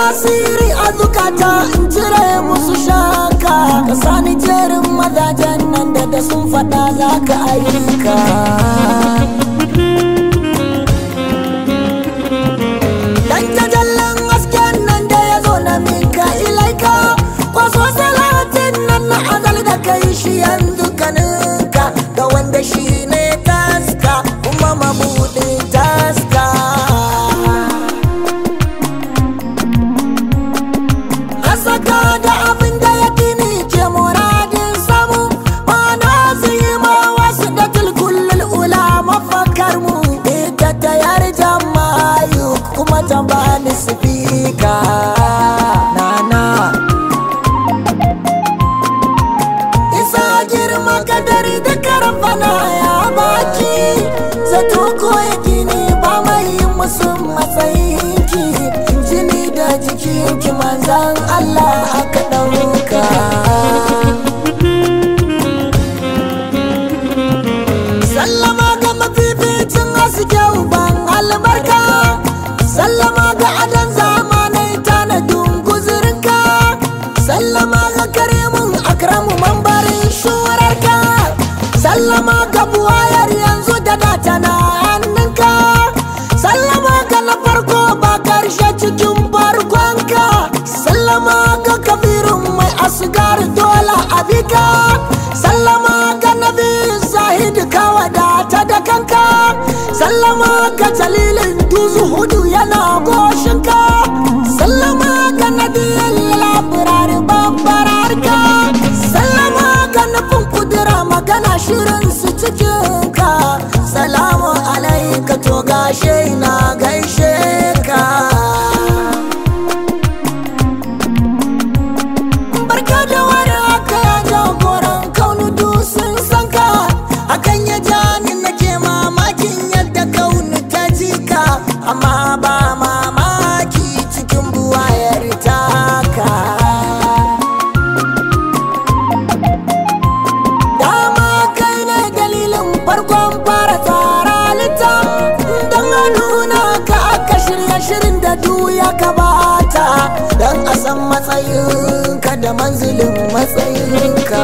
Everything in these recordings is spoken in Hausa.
tasiri a zukata in cire musu shaka ka sani jerin mazajen nan da da sun faɗa za ka ayyuka dan jajallin hasken nan da ya zo na minka ilaika kwaso salatin nan na azal da kai shi yanzu kaninka ga wanda shi ne taska kuma mabudin taska Hasaka da abin da ya kini ke muradin samu Mana zai ma wasu da tulkullul ula mafakar mu Ita ta yar jamayu kuma ta bani sifika Nana Isa girma kadari da karfana ya baki Zato ko ya gini ba mai yin musu matsayinki Jini da jikinki manzan Allah aka ɗauka Sallama ga mafificin haske uban albarka Sallama ga adon zamanai tanadin guzurinka Sallama ga karimin akramu mambarin shurarka Sallama ga buwayar yanzu da data na hannunka Sallama ga na farko ba karshe cikin barkonka Sallama ga kabirin mai asgar dole abika Sallama ga nabi zahid ka wadata da kanka Sallama ga jalilin duzu hudu yana goshinka Sallama ga nadiyin labirar babbararka Sallama ga nufin kudura magana shirin su cikinka Salamu alaika to gashe na gaishe ka barka da wani haka ya jagoran kaunu sun san ka hakan ya ja ni nake mamakin yadda kaunu ta jika amma ba mamaki cikin buwayar taka dama kai ne dalilin farkon fara tsara lita don a nuna ka aka shirya shirin da duya ka bata don a san matsayinka da manzilin matsayinka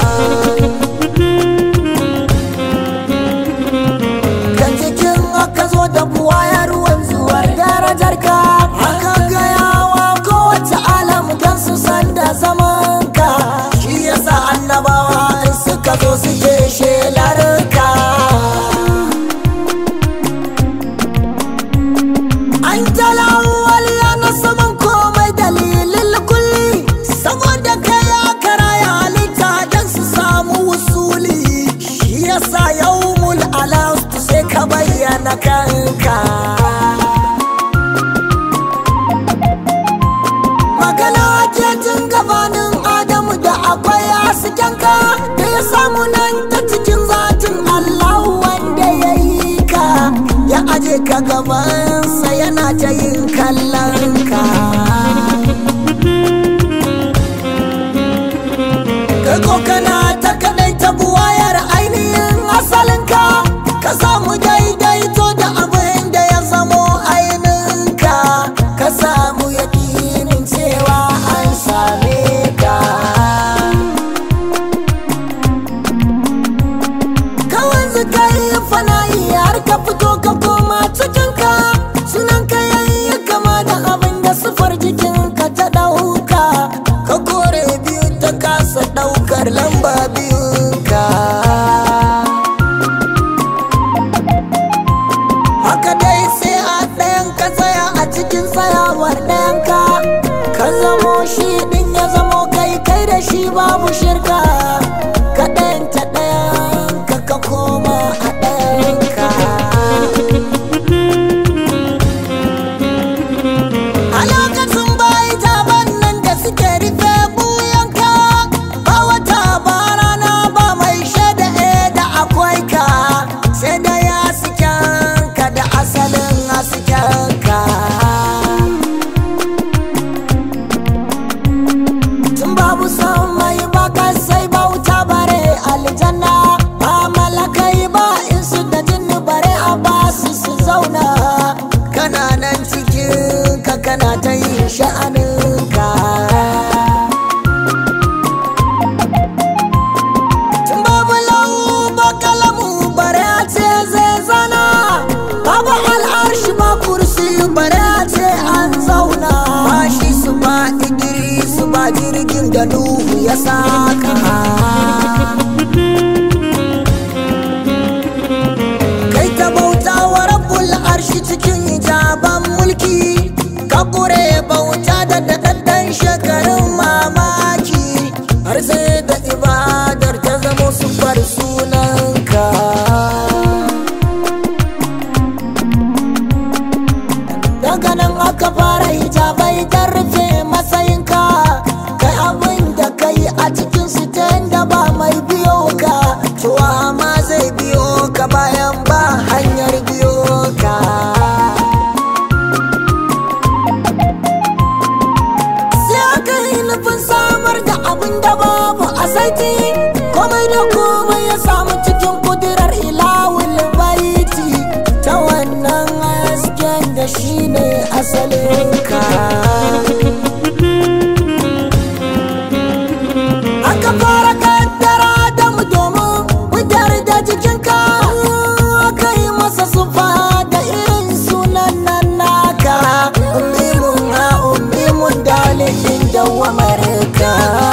kan cikin aka zo da buwayar wanzuwar darajarka aka gayawa kowace alam don su san da zamanka shi yasa annabawa in suka zo suke shelarka an talawal na saman komai dalilin kulli saboda kai aka raya halitta don su samu wusuli shi yasa yawmul alastu sai ka bayyana kanka magana ke tun gabanin adamu da akwai haskenka da ya samu nan ta cikin zatin Allah wanda ya yi ka ya aje ka gabansa yana ta yin kallon ka kai ko kana ta kadai ta buwayar ainihin asalinka ka samu daidaito da abin da ya zamo ainihinka ka samu yakinin cewa an same ka kawai zika yi fana'i har ka fito ka koma cikinka sunan ka yayi kama da abin da sufar jikinka ta ɗauka ka kore biyu ta kasa ɗaukar lamba biyunka haka dai sai a ɗayan ka tsaya a cikin tsayawar ɗayan ka ka zamo shi ɗin ya zamo kai kai da shi babu shirka ka ɗayan ta ɗayan ka ka koma a ɗayan ka a lokacin bayi taban nan da suke rufe buyanka ba wata ba rana da nuhu ya saka kai ta bauta wa rabbul arshi cikin hijaban mulki ka kure bauta da daɗaɗɗen shekarun mamaki har sai da ibadar ta zama sufar sunanka daga nan aka fara hijabai don rufe matsayinka kai abin da kai a cikin su ta da ba mai biyo ka cewa ma zai biyo ka bayan ba hanyar biyo ka sai aka yi nufin samar da abin da babu a saiti komai da komai ya samu cikin kudirar ilawul baiti ta wannan hasken da shi ne asalinka aka fara kaddara da mu domin fitar da jikinka aka yi masa sufa da irin sunan nan naka ummimun ha ummimun dalilin dawamarka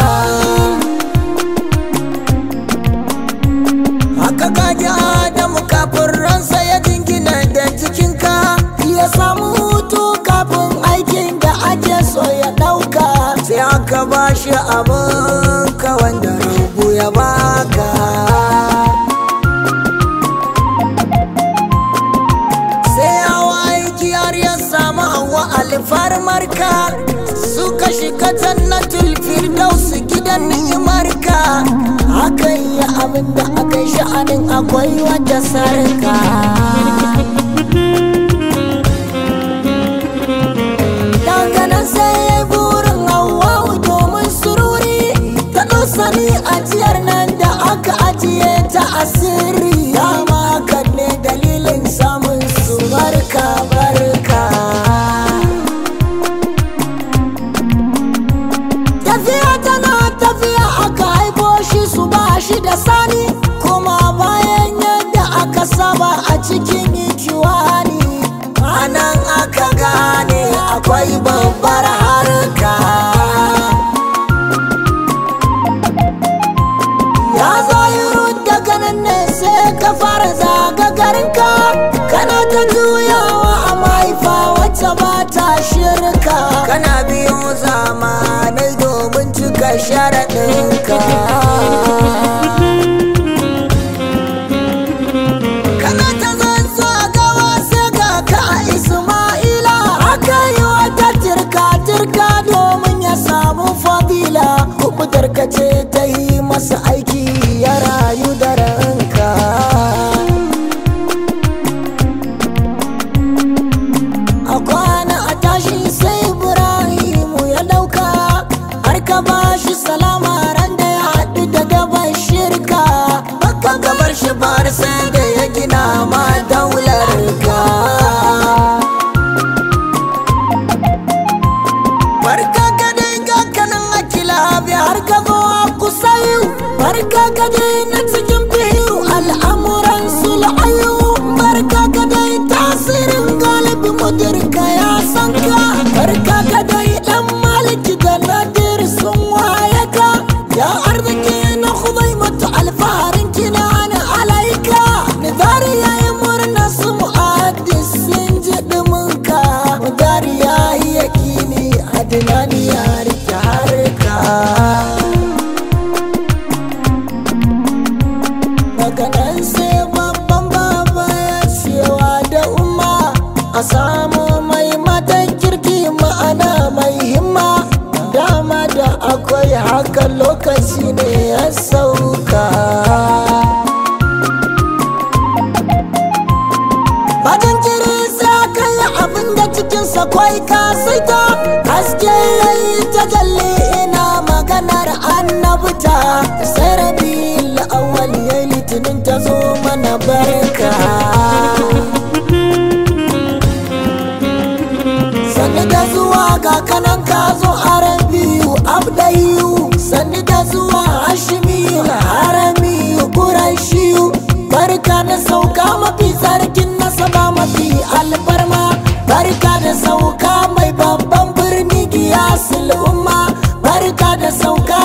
haka kaji adamu kafin ransa ya jingina da jikinka ya samu hutu kafin aikin da ake so ya ɗauka sai aka ba shi abin ka wanda rabu ya baka sai hawa aiki har ya samu hawa alfarmarka suka shiga jannatul firdaus gidan ni'imarka akan yi abin da aka yi sha'anin akwai wata sarka daga nan sai ya yi burin hawa domin sururi ta sani ajiyar nan da aka ajiye ta asiri dama kan ne dalilin samun su barka barka tafiya tana tafiya aka haifo shi su ba shi da sani kuma bayan yadda aka saba a cikin ikiwani anan aka gane akwai babbar harka ya zahiru daga nan ne sai ka fara zaga garinka kana ta juyawa a mahaifa wacce ba ta shirka kana biyo zamanai domin cika sharaɗinka kana ta zanzu a gawa sai ga ka a isma'ila aka yi wata turka-turka domin ya samu fadila kubutar ka ce ta yi masa aiki ya rayu da ranka a kwana a tashi sai ibrahimu ya dauka har ka ba shi salama ran da ya haɗu da daban shirka baka gabar shi bar sai da ya gina ma daular ka barka ka dai ga kanan akila bi har ka zo a kusa yau barka ka dai na cikin biyu al'amuran sul'ayu barka ka dai tasirin galibi mudirka ya san ka barka ka dai dan maliki da nadir sun waye ka ya arziki na khudai mata alfaharin kina na alaika nidari ya yi murna su mu'addis sun ji ɗuminka mudari ya yi yakini adinani ya rike harka daga nan sai babban baba ya cewa da umma a samu mai matan kirki ma'ana mai himma dama da akwai haka lokaci ne ya sauka Bajan jiri sa kai abin da cikinsa kwai ka saita haske yayi ta jalle ina maganar annabta sai rabi awwal yayi litinin ta zo mana barka sanni da zuwa ga kanan ka zo arabiyu abdayu sanni da zuwa hashimiyu haramiyu kurashiyu barka da sauka mafi sarkin nasaba mafi alfarma barka da sauka mai babban birni giyasul umma barka da sauka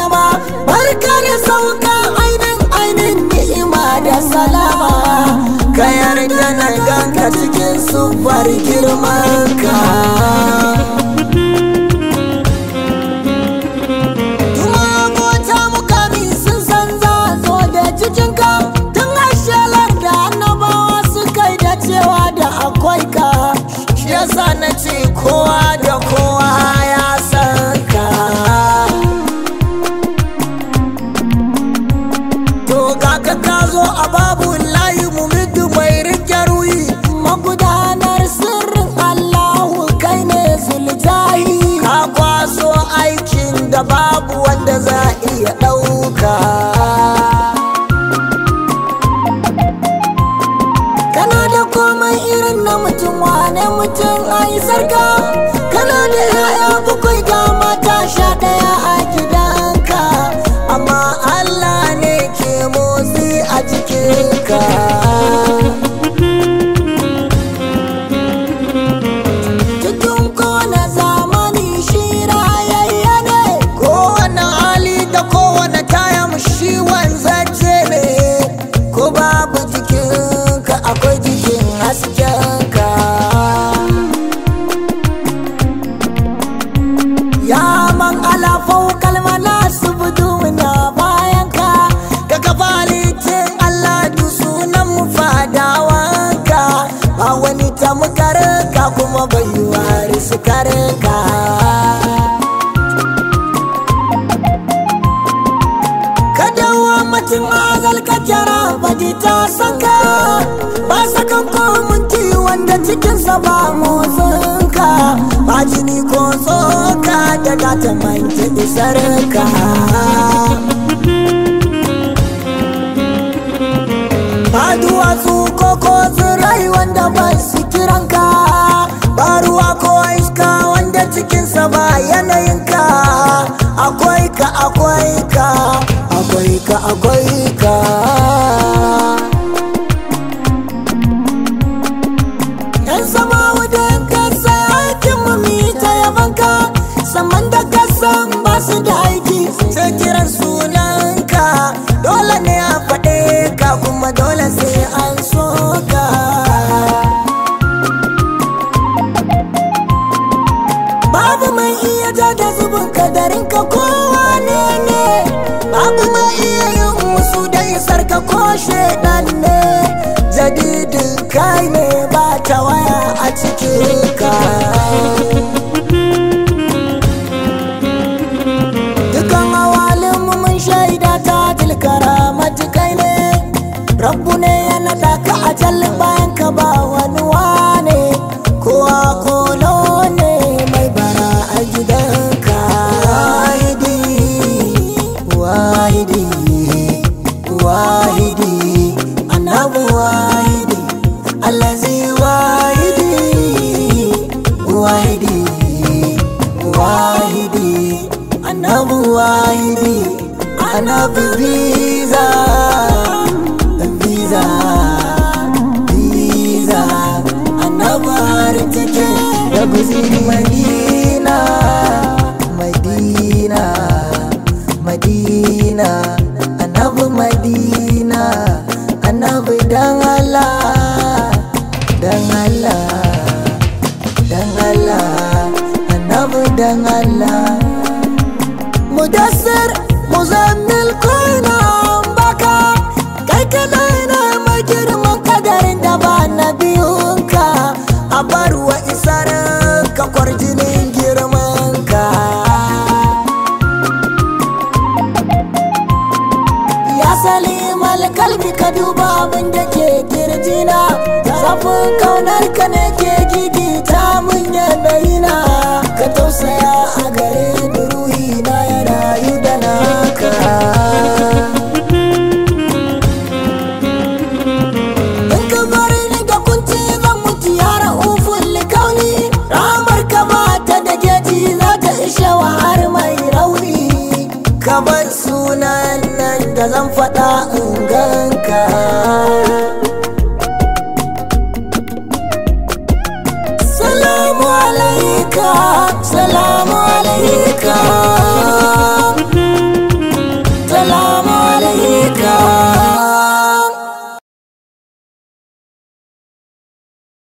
ma barka da sauka ainin ainin ni'ima da salama ka yarda na ganka cikin sufar girmanka Tuma mota mukami sun san za zo da cikinka tun ashalar da annabawa suka yi da cewa da akwai ka shi yasa na ce kowa da kowa ya san ka to ga ka ka zo a babu layi mu mudu mai rike ruyi magudanar sirrin Allahu kai ne zuljahi ka kwaso aikin da babu wanda za iya ɗauka kana da komai irin na mutum wane mutum ai sarka kana da yaya bakwai ga mata sha ɗaya a gidanka amma Allah ne ke motsi a jikinka cikin kowane zamani shi rayayya ne kowane hali da kowane tayam shi wanzace ne ko babu jikinka akwai jikin haskenka ya man alafau kalmana su budu na bayanka ka kafalitin Allah du sunan mu fadawanka ba wani tamkarka kuma bai wari su karka ka dawo mutum azal ka jara badi ta saka ba sakan komunti wanda cikinsa ba motsinka ba jini ko tsoka da ta manta isarka ba duwatsu ko ko tsirai wanda ba su kiranka ba ruwa ko iska wanda cikinsa ba yanayinka akwai ka akwai ka akwai ka akwai ka yan sama wajen kasa aikin mu mi ta yabanka saman da kasan ba su da aiki sai kiran sunanka dole ne a faɗe ka kuma dole sai an so ka babu mai iya ja da zubin kadarin ka kowa ne ne babu mai iya yin musu da isar ka ko shaidan ne jadidin kai ne ba ta waya a cikin ka dukan awalin mu mun shaida ta tilkara matukai ne rabbu ne ya naɗa ka a jallin bayan ka ba wani wane kowa kolo ne mai bara a gidanka wahidi wahidi wahidi annabu wahidi allazi wahidi wahidi wahidi annabu wahidi annabi biza biza biza annabi har take da guziri madina madina madina annabi madina annabi dan Allah dan Allah dan Allah annabi dan Allah mudassir muzammil koina baka kai kadai ne mai girman kadarin da ba na biyunka a barwa isar ka kwarjinin girmanka ya salimal kalbi ka duba abin da ke kirjina zafin kaunar ka ne ke gigita mun yanayina ka tausaya a gare ni ruhina ya rayu da naka in ka bari ni da kunci zan mutu yara ufun likauni ramar ka ba ta da geji za ta ishe wa har mai rauni ka bar sunan nan da zan faɗa in ganka